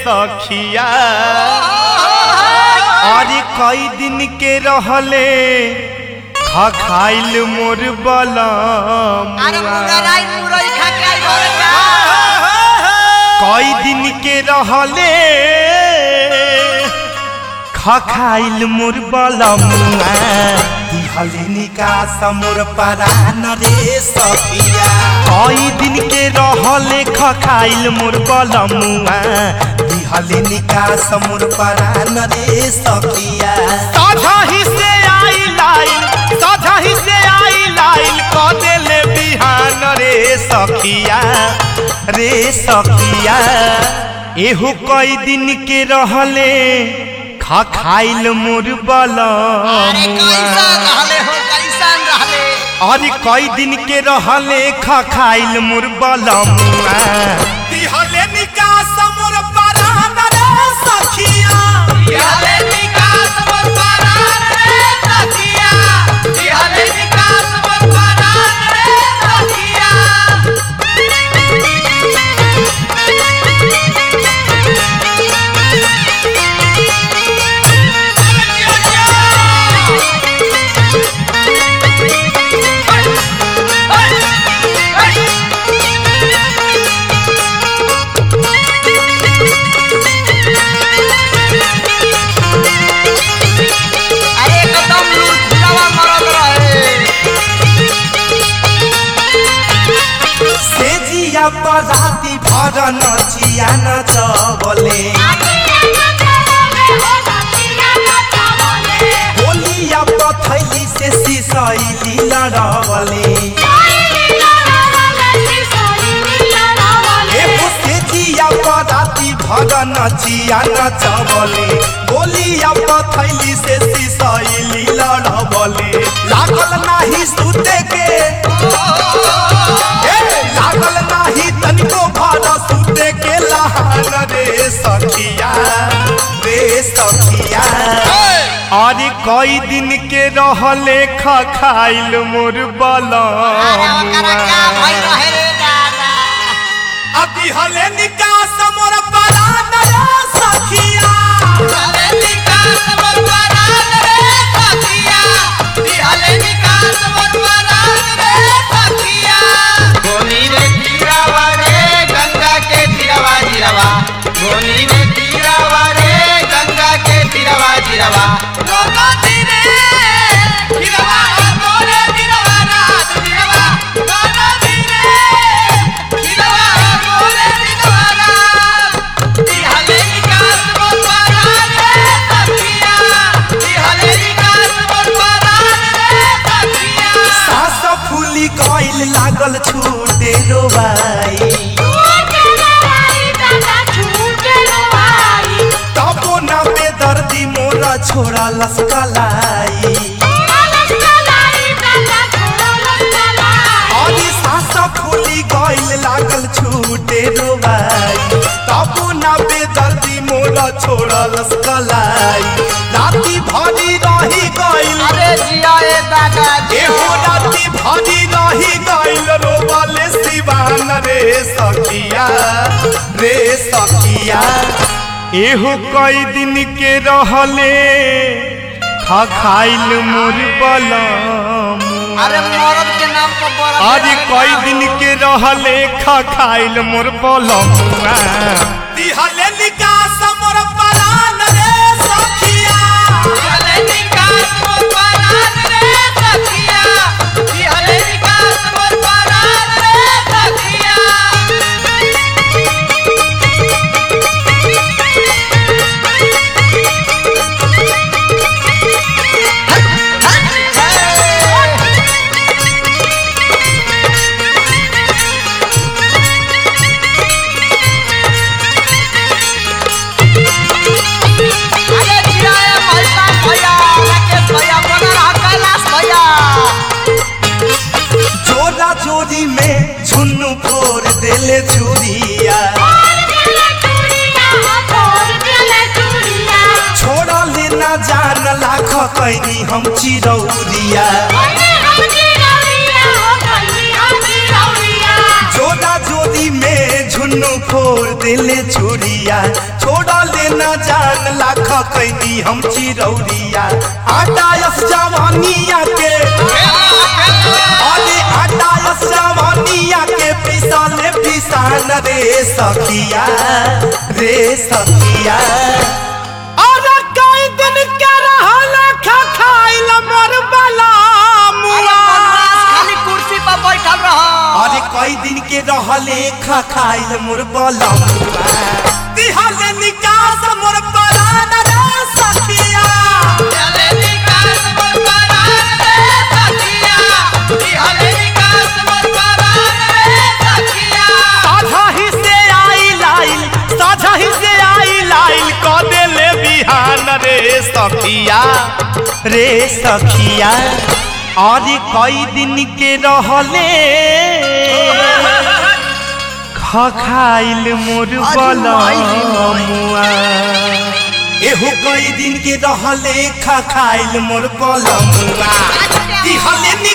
सखिया अरे कई दिन के रहले खा खाइल मोर बलम अरे मुगराई मुरई खा के आई घरे का कई दिन के रहले खा खाइल मोर बलमुआ दिहलिनी का समोर परान रे सखिया कई दिन के रहले खा खाइल मोर बलमुआ दिहलिनी का समोर परान रे सखिया साझा ही से आई लाइन साझा ही से आई लाइन क देले बिहान रे सखिया रे सखिया एहू कई दिन के रहले खा खाइल मोर अरे कैसा बलमुआ रहले हो कैसन रहले अरे कई दिन के रहले खा खाइल मोर बलमुआ दिहले निकास मोर परान रे सखिया दिहले निकास मोर परान रे सखिया दिहले निकास मोर परान रे सखिया अरे एकदम लूटवा मरद रहे सेजिया पराती भर नचिया नचबले होलिया पथैली से सिसैली लड़बले एहो सेजिया पराती भर नचिया नचबले होलिया पथैली से सिसैली लड़बले लागल नाही सुते के ए, लागल नाही तनिको भर सुते के लहान रे सखिया रे सखिया अरे कई दिन के रहले खा खाइल मोर अरे ओकरा क्या भई बलमुआ रहे रे दादा अभी हले निकास मोर परान रे सखिया दिहले निकास मोर परान रे सखिया दिहले निकास मोर परान रे सखिया गोनी रे तीरावा रे गंगा के तीरावा जीरावा गोनी रे तीरावा रे गंगा के तीरावा जीरावा गोगा तीरे तीरावा गोरे तीरावा रात तीरावा गोगा तीरे तीरावा गोरे तीरावा रात दिहले निकास मोर परान रे सखिया दिहले निकास मोर परान रे सखिया सास फूली कइल लागल छूटे रोबाई तबो ना बेदर्दी मोरा छोड़ा लसकलाई अरे सास फूली गइल लागल छूटे रोबाई तबो ना बेदर्दी मोरा छोड़ा लसकलाई राती भरी रही गइल अरे जिया ए दादा एहो राती भरी रही गइल रोबले सिवान रे सखिया रे सखिया एहो कई दिन के रहले खा खाइल मोर बलम अरे मरद के नाम पर बड़ा आज कई दिन के रहले खा खाइल मोर बलम दिहले निकास मोर परान रे सखिया दिहले निकास मोर परान रे सखिया दिहले निकास मोर परान रे सखिया अरे जिया ए भैया भैया राकेश भैया बना रहा कैलाश भैया जोरा जोरी में झुन्नू फोड़ देले चूड़िया छोड़ा लेना जान लाख कैनी हम चिरौरिया जोरा जोरी में झुन्नू फोड़ देले चोरिया छोड़ा लेना जान लाख कैदी हम चिरौरिया आटायस जवानिया के अरे आटायस जवानिया के पिसाले पिसान रे सखिया रे सखिया अरे कई दिन के रहल खा खाइल मर बला मुआ खाली कुर्सी पर बैठल रह अरे कई दिन के रहले खा खाइल मोर बलमुआ दिहले निकास मोर परान रे सखिया चले निकास मोर परान रे सखिया इहले निकास मोर परान रे सखिया साझा ही से आई लाइल साझा ही से आई लाइल क देले बिहान रे सखिया रे सखिया अरे कई दिन के रहले खा खाइल मोर बलमुआ एहो कई दिन के रहले खा खाइल मोर बलमुआ दिहले